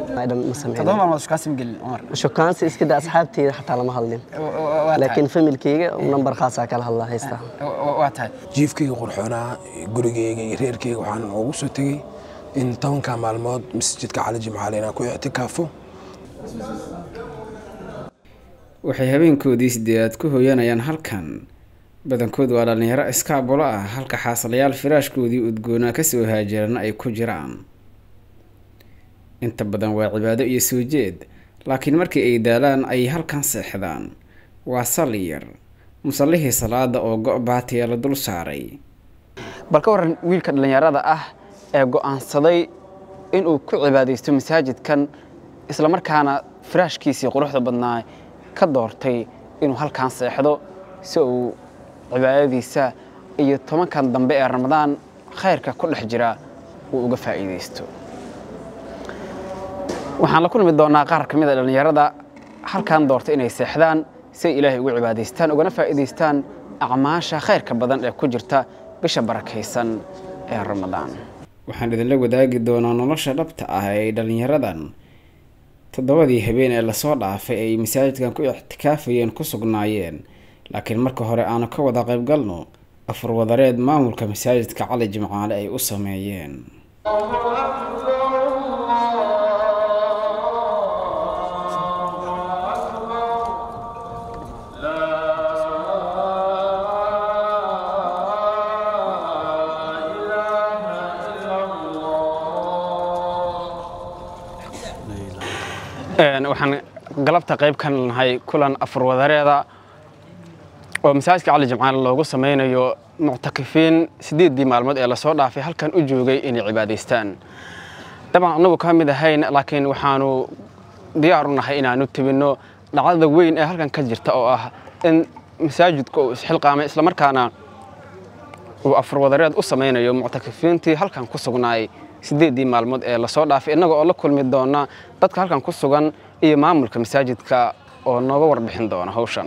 dhan ma toddoba sameyn maalmood shukaansi ma gelin cumar shukaansi iska daa asxaabteyda xataa lama hadlin waa laakiin familkeyga nambar khaasaa kala hadlaa haystaa tahay waa tahay jiifkayga qurxoonaa gurigayga iyo reerkayga waxaan ugu soo tegey in tobanka maalmood masjidka cali jimcaale inaan ku ictikaafo waxay habeenkoodii sideedaad ku hooyanayaan halkan badankood waa dhallinyaro iskaabulo ah halka xaaslayaal firaashkoodii udgoonaa kasoo haajarana ay ku jiraan inta badan waa cibaado iyo soo jeed laakiin markii ay daalaan ay halkan seexdaan waa salli yar musallihii salaada oo go' baatiya la dul saaray bal ka waran wiilka dhallinyarada ah ee go'aansaday inuu ku cibaadaysto masaajidkan islamarkaana firaashkiisii quruxda badnaa ka doortay inuu halkan seexdo si uu cibaadadiisa iyo tobankan dambe ee ramadaan khayrka ku dhex jira uu uga faa'iidaysto waxaan la kulmi doonaa qaar ka mid a dhallinyarada halkan doortay inay seexdaan si ay ilaahay ugu cibaadaystaan ugana faa'iidaystaan acmaasha khayrka badan ee ku jirta bisha barakaysan ee ramadaan waxaan idinla wadaagi doonaa nolosha dhabta ah ee dhallinyaradan toddobadii habeen ee lasoo dhaafay ay masaajidkan ku ictikaafayeen ku sugnaayeen laakiin marka hore aanu ka wada qaybgalno afar wadareed maamulka masaajidka cali jimcaale ay u sameeyeen Een, waxaan galabta qayb ka nahay kulan afar wadareeda oo masaajidka cali jimcaale loogu sameynayo muctakifiin sideedii maalmood ee lasoo dhaafay halkan u joogay inay cibaadaystaan dabcan annagu ka mid ahayn laakiin waxaanu diyaar u nahay inaanu tebinno dhacdada weyn ee halkan ka jirta oo ah in masaajidku uu isxilqaamay islamarkaana uu afar wadareed u sameynayo muctakifiintii halkan ku sugnaay sideedii maalmood ee lasoo dhaafay innaga oo la kulmi doona dadka halkan ku sugan iyo maamulka masaajidka oo nooga warbixin doona hawshan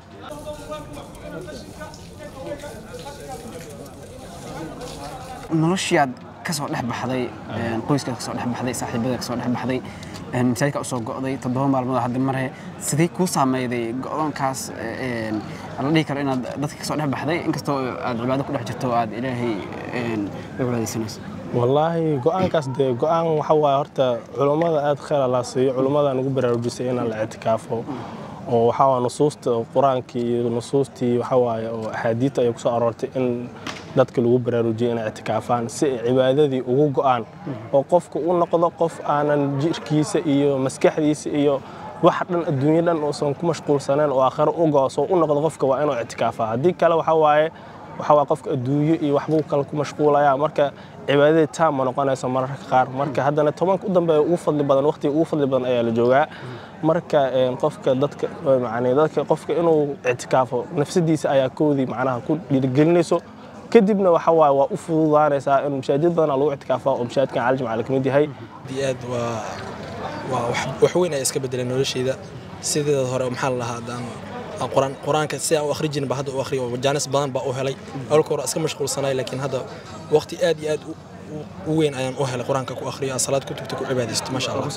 noloshiyaad ka soo dhex baxday qoyskaad ka soo dhex baxday saaxiibada ka soo dhex baxday masaajidka usoo go'day toddoba maalmood hadda mare sidee kuu saameyday go'doonkaas la dhihi karo inaad dadka ka soo dhex baxday inkastoo aad cibaado ku dhex jirto oo aad ilaahay u cibaadaysanayso wallaahi go-aankaas dee go-aan waxa waaye horta culummada aad khayr allaa siiyo culummadaan ugu baraarujisay inaan la ictikaafo oo waxaa waa nusuusta qur-aankii iyo nusuustii waxaa waaye oo axaadiidta ay kusoo aroortay in dadka lagu baraarujiyay inay ictikaafaan si ay cibaadadii ugu go-aan oo qofku u noqdo qof aanan jirkiisa iyo maskaxdiisa iyo wax dhan adduunyo dhan uusan ku mashquulsaneen oo aakhiro u go-so u noqdo qofka waa inuu ictikaafaa haddii kale waxaa waaye waxaa waa qofka adduunyo iyo waxbuu kale ku mashquulayaa marka cibaadadii taam ma noqonayso mararka qaar marka haddana tobanka u dambeeya ugu fadli badan waqtiga ugu fadli badan ayaa la joogaa marka qofka dadka macnii dadka qofka inuu ictikaafo nafsadiisa ayaa koodii macnaha ku dhiirigelinayso kadibna waxa waaye waa u fududaanaysaa in mashaajid badan lagu ictikaafaa oo mashaajidkan cali jimcaale ka mid yahay aad aad waa waa wax weyn ayaa iska bedelay noloshayda sideeda hore maxaa la lahaa haddaan quraan quraanka si aan u akhri jirin ba hadda u akhriyo jaanis badan baa u helay awalka hore iska mashquulsanay laakiin hadda waqti aad iyo aad u weyn ayaan u helay quraanka ku akhriyo aan salaad ku tugto ku cibaadaysto maasha allah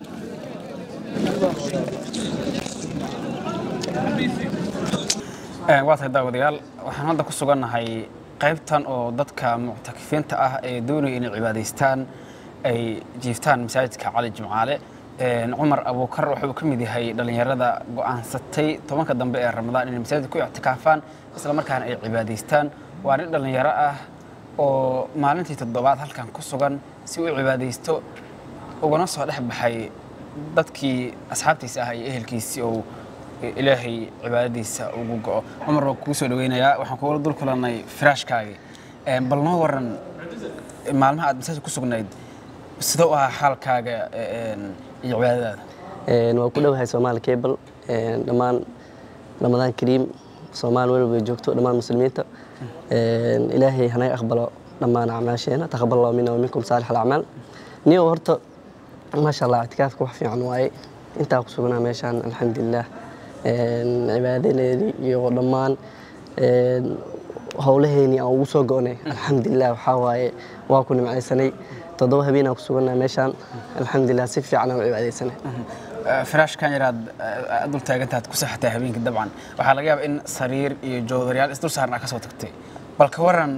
waa tahay daawadayaal waxaan hadda ku sugannahay qaybtan oo dadka muctakifiinta ah ee doonaya inay cibaadaystaan ay jiiftaan masaajidka cali jimcaale cumar abuukar wuxuu ka mid yahay dhallinyarada go'aansatay tobanka dambe ee ramadaan inay masaajidka ku ictikaafaan isla markaana ay cibaadaystaan waa nin dhallinyaro ah oo maalintii toddobaad halkan ku sugan si uu cibaadaysto ugana soo dhex baxay dadkii asxaabtiisa ah iyo ehelkiisii oo ilaahay cibaadadiisa ugu go'o cumar waa kugu soo dhaweynayaa waxaan kugula dul kulannay firaashkaagii bal noo waran maalmaha aad masaajid ku sugnayd sida u ahaa xaalkaaga iyo cibaadadaada waa ku dhowahay soomaali cable dhammaan ramadaan kariim soomaali weliba ay joogto dhammaan muslimiinta ilaahay hanaga aqbalo dhammaan acmaasheena taqabal allahu mina waminkum saalix alacmaal niyo horta maasha allah ictikaafka wax fiican waaye intaa ku sugnaa meeshaan alxamdulilah cibaadadeedii iyo dhammaan howlaheeni aan ugu soo go'nay alxamdulilah waxaa waaye waa ku nimcaysanay toddoba habeenaan ku sugannahay meeshaan alxamdulilah si fiican aan u cibaadaysanay firaashkan yaraad dul taagantaad ku saxataa habeenkii dabcan waxaa laga yaabaa in sariir iyo joodariyaal isdul saaran aad ka soo tagtay bal ka waran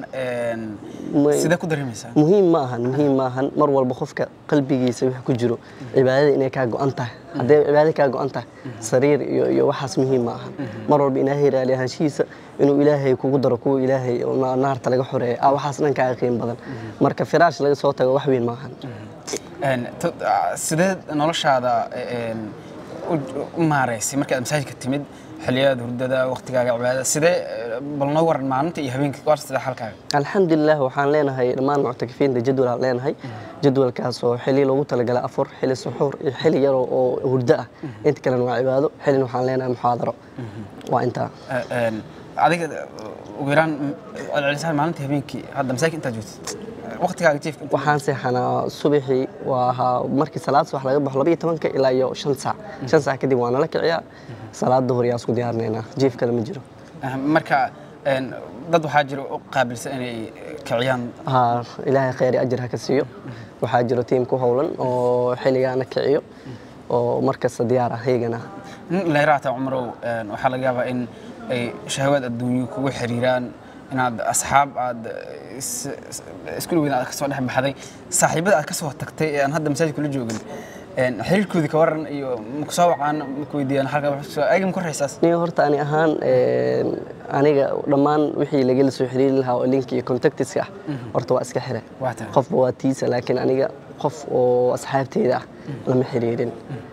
Ma- sidee ku dareemaysaa muhiim ma ahan muhiim ma ahan mar walba qofka qalbigiisa wax ku jiro cibaadada inay kaa go'an tahay haddee cibaadada kaa go'an tahay sariir iyo iyo waxaas muhiim ma ahan mar walba ilaahay raali ahaanshihiisa inuu ilaahay kugu daro kuwa ilaahay oo na- naarta laga xoreeyo ah waxaas dhan kaaga qiim badan marka firaash laga soo tago wax weyn ma ahan Een, to- ah, sidee noloshaada een, u- u maaraysay markii aad masaajidka timid xilliyada hurdada waqtigaaga cibaadada sidee eh, bal noo waran maalinta iyo habeenkii waa sidee xalkaaga alxamdulilah waxaan leenahay dhammaan muctakifiinta jadwal aan leenahay jadwalkaas oo xili loogu talagalay afur xili suxuur iyo xili yar oo hurdo ah inta kalena waa cibaado xilina waxaan leenahay muxaadaro waa intaa Eh, een, adiga eh, ugu yaraan mm, celcelisaan maalintii habeenkii hadda masaajidka intaad joogtid waqtigaaga jiifka inta- waxaan seexanaa subaxii waa ahaa markii salaad subax laga baxo labaiyo tobanka ilaa iyo shan saac shan saac kadib waa nala kiciyaa salaad duhur yaa isku diyaarinaynaa jiif kale ma jiro Ah, marka een, dad waxaa jira u qaabilsan inay kiciyaan haa ilaahay khayr iyo ajir ha ka siiyo waxaa jiro tiim ku howlan oo xilligaana kiciyo oo markasta diyaar ah iyagana nin leeraata cumarow een, waxaa laga yaabaa in ay shahawaad adduunyo kugu xiriiraan inaad asxaab aad is- is- isku dhaweyda aad ka soo dhex baxday saaxiibada aad ka soo tagtay ee aan hadda masaajid kula joogin een, xiriirkoodii ka waran iyo maku soo wacaan maku weydiiyaan halka wax soo ayaga maku horreysaas niyo horta ani ahaan een, aniga dhammaan wixii lagala soo xiriiri lahaa oo link iyo contactiska ah horta waa iska xire Waa tahay. qofba waa tiisa laakiin aniga qof oo asxaabteyda ah lama xiriirin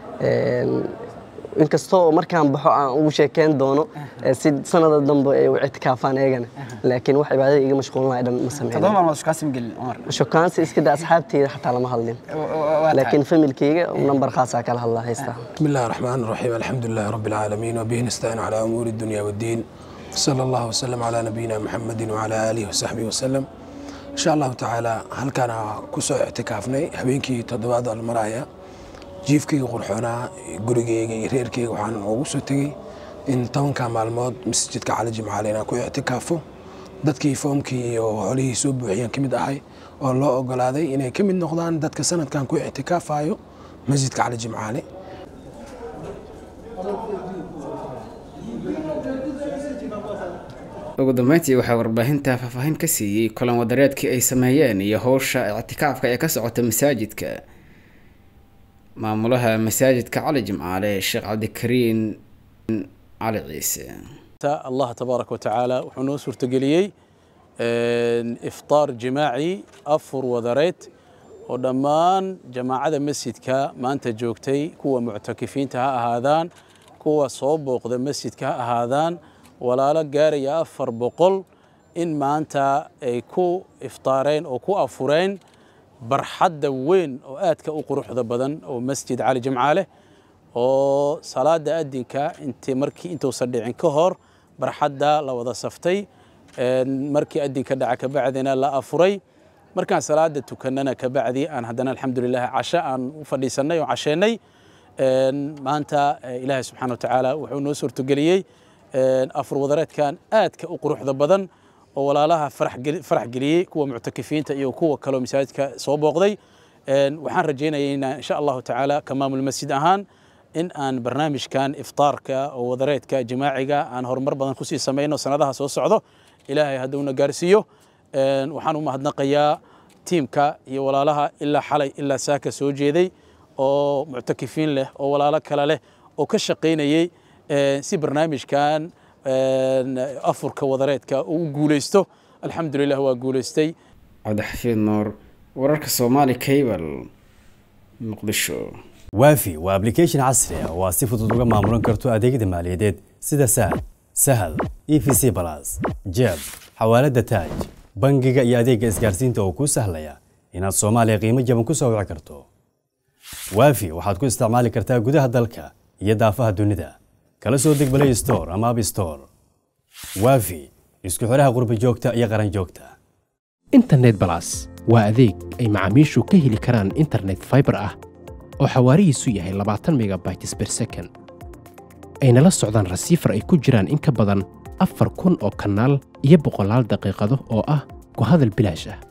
Een, inkastoo markaan baxo aan ugu sheekeyn doono ee si sanada dambe ay u ictikaafaan eegana laakiin wax cibaadada iga mashquulinaya dhan ma toddoba sameyn maalmood iskaasim gelin cumar shokaansi iska da asxaabteyda xataa lama hadlin waa laakiin familkeyga nambar khaasaa kala hadlaa haystaa بسم الله الرحمن الرحيم الحمد لله رب العالمين وبه نستعين على أمور الدنيا والدين صلى الله وسلم على نبينا محمد وعلى آله وصحبه وسلم إن شاء الله تعالى هل كان كسو اعتكافني هبينكي تضباد المرايا jiifkayga qurxoonaa gurigayga iyo reerkayga waxaan ugu soo tegey in tobanka maalmood masjidka cali jimcaale inaan ku ictikaafo dadkii foomkii iyo xolihii soo buuxiyaan ka mid ahay oo loo ogolaaday inay ka mid noqdaan dadka sanadkan ku ictikaafayo masjidka cali jimcaale ugu dambeyntii waxaa warbaahinta faahfaahin ka siiyey kulan wadareedkii ay sameeyeen iyo howsha ictikaafka ee ka socota masaajidka maamulaha masaajidka cali jimcaale sheekh cabdikariin cali ciise الله تبارك وتعالى وحنو سورتقليي إفطار جماعي أفر وذريت ودمان جماعة مسجدك ما أنت جوكتي كوا معتكفين تها هذان كوا صوب وقد مسجدك هذان ولا لا قاري أفر بقل إن ما أنت أي كو إفطارين أو كو أفرين برحد وين أو آتك أو قروح ذا بدن أو مسجد علي جمعاله oo salaada adinka intii markii intuusan dhicin ka hor barxadda la wada saftay een, markii adinka dhaca kabacdina la afuray markaan salaada tukanana kabacdi aan haddana alxamdulilah casho aan u fadhiisanay oo casheennay een, maanta eh, ilaahay subxaana watacaala wuxuu noo suurtogeliyey een, afur wadareedkan aadka u quruxda badan oo walaalaha farax geli- farax geliyey kuwa muctakifiinta iyo kuwa kaloo masaajidka soo booqday Een, waxaan rajaynayaa insha allahu tacaala ka maamul masjid ahaan in aan barnaamijkan iftaarka oo wadareedka jimaaciga aan horumar badan kusii samayno sanadaha soo socdo ilaahay hadduuna gaarsiiyo Een, waxaan u mahadnaqayaa tiimka iyo walaalaha ilaa xalay ilaa saaka soo jeeday oo muctakifiin leh oo walaalo kale leh oo ka shaqaynayey een, si barnaamijkan een, afurka wadareedka uu u guuleysto alxamdulilah waa guuleystay cabdixafiid nuur wararka soomaali cable muqdisho waafi waa application casri ah oo aad si fudud uga maamulan karto adeegyada maaliyadeed sida sahal sahal e v c balas jeeb xawaalada taaj bangiga iyo adeegga isgaarsiinta oo kuu sahlaya inaad soomaaliya qiimo jaban ku soo wici karto waafi waxaad ku isticmaali kartaa gudaha dalka iyo daafaha dunida kala soo deg play store ama app store waafi isku xidhaha qurbi joogta iyo qaran joogta internet balas waa adeeg ay macaamiishu ka heli karaan internet fiber ah oo xawaarihiisu yahay 20 megabytes per second ayna la socdaan rasiifar ay ku jiraan in ka badan afar kun oo kanaal iyo boqolaal daqiiqado oo ah ku hadal bilaash ah